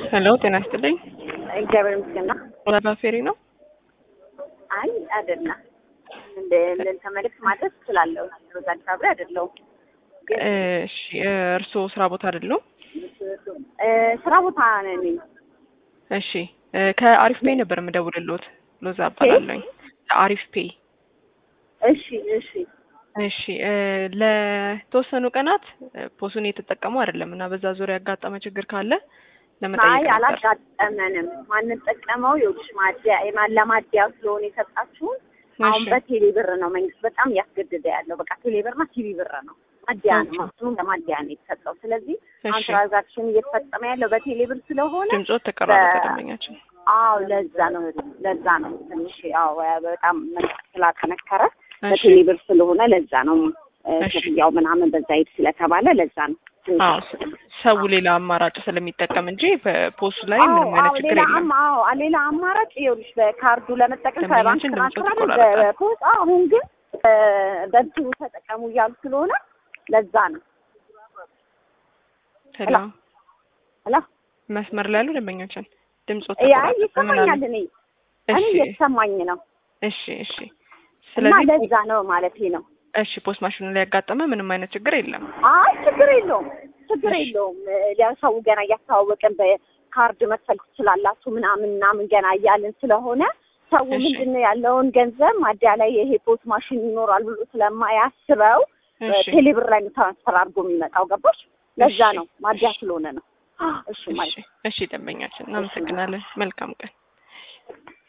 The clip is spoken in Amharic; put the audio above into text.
ሄሎ ጤና ይስጥልኝ። እግዚአብሔር ይመስገን። ወላባ ፌሪ ነው። አይ አይደለም፣ እንደ ለእንተ መልዕክት ማድረስ እችላለሁ። ሮዛ አዲስ አበባ አይደለሁም። እሺ እርስዎ ስራ ቦታ አይደሉም? እ ስራ ቦታ ነኝ። እሺ ከአሪፍ ፔይ ነበር የምደውልልዎት። ሎዛ እባላለሁኝ። ከአሪፍ ፔይ እሺ እሺ እሺ እ ለተወሰኑ ቀናት ፖሱን እየተጠቀሙ አይደለም እና በዛ ዙሪያ ያጋጠመ ችግር ካለ ለመጠየቅ አይ ነበር። አላጋጠመንም። ማንጠቀመው ይኸውልሽ ማዲያ የማን ለማዲያ ስለሆነ የሰጣችሁን አሁን እሺ። በቴሌ ብር ነው መንግስት በጣም እያስገደደ ያለው። በቃ ቴሌ ብርና ቲቪ ብር ነው ማዲያ ነው ኦኬ። ማሱም ለማዲያ ነው የተሰጠው። ስለዚህ አሁን እሺ ትራንዛክሽን እየተፈጸመ ያለው በቴሌ ብር ስለሆነ ድምጾት ተቀራረበ በ- ደንበኛችን። አዎ ለዛ ነው ለዛ ነው ትንሽ ያው በጣም መንግስት ስላጠነከረ እሺ በቴሌ ብር ስለሆነ ለዛ ነው እ፣ እሺ። ክፍያው ምናምን በዛ ሂድ ስለተባለ ለዛ ነው ትንሽ አዎ ሰው ሌላ አማራጭ ስለሚጠቀም እንጂ በፖሱ ላይ አዎ ምንም አይነት አዎ ችግር ሌላ የለም። አማ አዎ ሌላ አማራጭ ይኸውልሽ በካርዱ ለመጠቀም ከባንክ ደንበኛችን ድምፁ ትራንስፈር አይደል ተቆራረጠ። በፖስት አሁን ግን እ፣ በእንትኑ ተጠቀሙ እያሉ ስለሆነ ለዛ ነው ሄሎ ላ መስመር ላይ ያሉ ደንበኛችን ድምጾት ያ ተቆራረጠ። ምን ይሰማኛል አሉ? እኔ እኔ እሺ እየተሰማኝ ነው እሺ እሺ። እና ስለዚህ ለዛ ነው ማለት ነው እሺ ፖስት ማሽኑ ላይ ያጋጠመ ምንም አይነት ችግር የለም። አይ ችግር የለውም ችግር እሺ። የለውም እ፣ ሰው ገና እያስተዋወቅን በካርድ መክፈል ትችላላችሁ ምናምን ምናምን ገና እያልን ስለሆነ ሰው እሺ። ምንድን ነው ያለውን ገንዘብ ማዲያ ላይ ይሄ ፖስት ማሽን ይኖራል ብሎ ስለማያስበው እሺ ቴሌብር ላይ ነው ትራንስፈር አድርጎ የሚመጣው ገባሽ? ለዛ እሺ። ነው ማዲያ ስለሆነ ነው። እሺ እሺ ማለት እሺ ደንበኛችን እናመሰግናለን። መልካም ቀን።